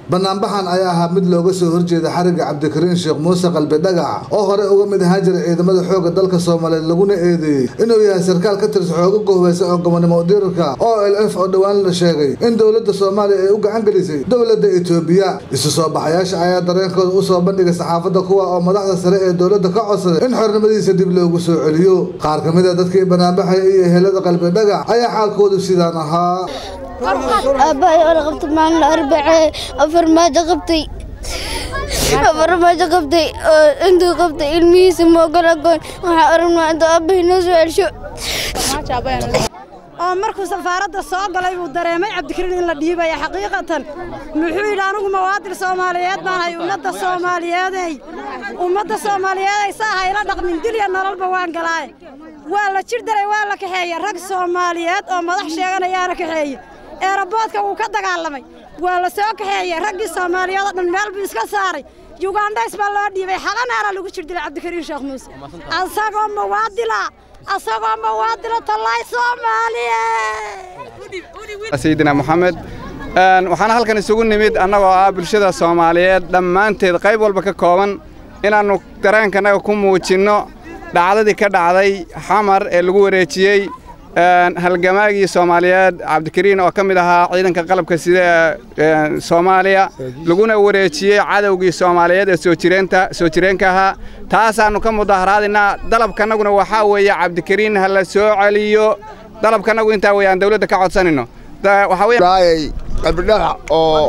banaanbaxan ayaa ahaa mid looga soo horjeeda xariga cabdikariin sheekh muuse qalbi dhagax oo hore uga mid ahaan jiray ciidamada xoogga dalka soomaaliyeed laguna eedeeyey inuu yahay sarkaal ka tirsan xooga gohbaysan oo gobonimo dirirka o l f oo dhowaan la sheegay in dowladda soomaaliya ay u gacan gelisay dowladda etoobiya isu soo baxayaasha ayaa dareenkooda usoo bandhigay saxaafadda kuwa oo madaxda sare ee dowladda ka codsaday in xornimadiisa dib loogu soo celiyo qaar ka mid a dadkii banaanbaxaya iyo ehelada qalbi dhagax ayaa xaalkoodu sidaan ahaa aabbahay oo la qabtay maalin arbacee afar maajo qabtay afar maajo qabtay oo intuu qabtay ilmihiisa moogola goon waxaa aragnaa intuu aabbahay noo soo celsho oo markuu safaaradda soo galay buu dareemay cabdikariin in la dhiibaya xaqiiqatan muxuu yidhi anigu mawaadir soomaaliyeed baan hay ummadda soomaaliyeedey ummadda soomaaliyeeday saa hayla dhaqmin dilya nololba waan galaaye waa la jir daray waa la kaxeeye rag soomaaliyeed oo madax sheeganayaana kaxeeye eeraboodka wuu ka dagaalamay waa la soo kaxeeyey raggii soomaaliyeed oo dhan meel buu iska saaray yugandhays baa loo dhiibay xalanaana lagu jir dilay cabdikariin sheekh muuse asagoo mawaadila asagoo mawaadila tallaay soomaaliye sayidina moxamed waxaana halkan isugu nimid annagoo ah bulshada soomaaliyeed dhammaanteed qayb walba ka kooban inaannu dareenkanaga ku muujinno dhacdadii ka dhacday xamar ee lagu wareejiyey halgamaagii soomaaliyeed cabdikariin oo ka mid ahaa ciidanka qalabka sida ee soomaaliya laguna wareejiyey cadowgii soomaaliyeed ee soo jireenka ahaa taasaannu ka mudaharaadinaa dalabkanaguna waxaa weeye cabdikariin ha la soo celiyo dalabkanagu intaa weeye aan dawladda ka codsanayno qalbidhagax oo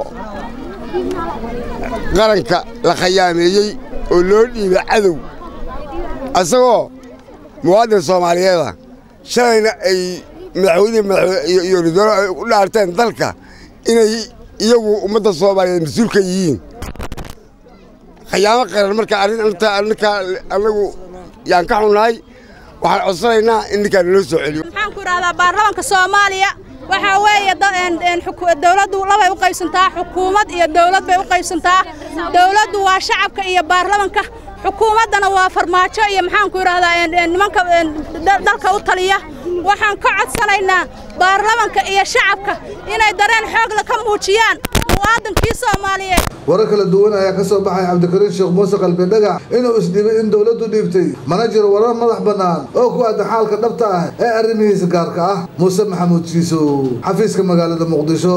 qaranka la khayaameeyey oo loo dhiibay cadow asagoo muwaadin soomaaliyeeda shalayna ay madaxweynihii iyo ridoolo ay u dhaarteen dalka inay iyagu ummadda soomaaliyeed mas-uul ka yihiin khayaamo qaran marka arrinkaa annagu yaan ka xunnahay waxaan codsanaynaa in ninkaa naloo soo celiyo maxaan ku idhahdaa baarlamanka soomaaliya waxaa weeye dawladdu labay u qaybsantaa xukuumad iyo dawlad bay u qaybsantaa dawladdu waa shacabka iyo baarlamanka xukuumaddana waa farmaajo iyo maxaanku idhahdaa nimanka dalka u taliya waxaan ka codsanaynaa baarlamanka iyo shacabka inay dareen xoogla ka muujiyaan muwaadinkii soomaaliyeed warar kala duwan ayaa ka soo baxay cabdikariin sheekh muuse qalbi dhagax inuu isdhibay in dowladdu dhiibtay mana jiro warar madax bannaan oo ku aadan xaalka dhabta ah ee arrimihiisa gaarka ah muuse maxamuud jiisow xafiiska magaalada muqdisho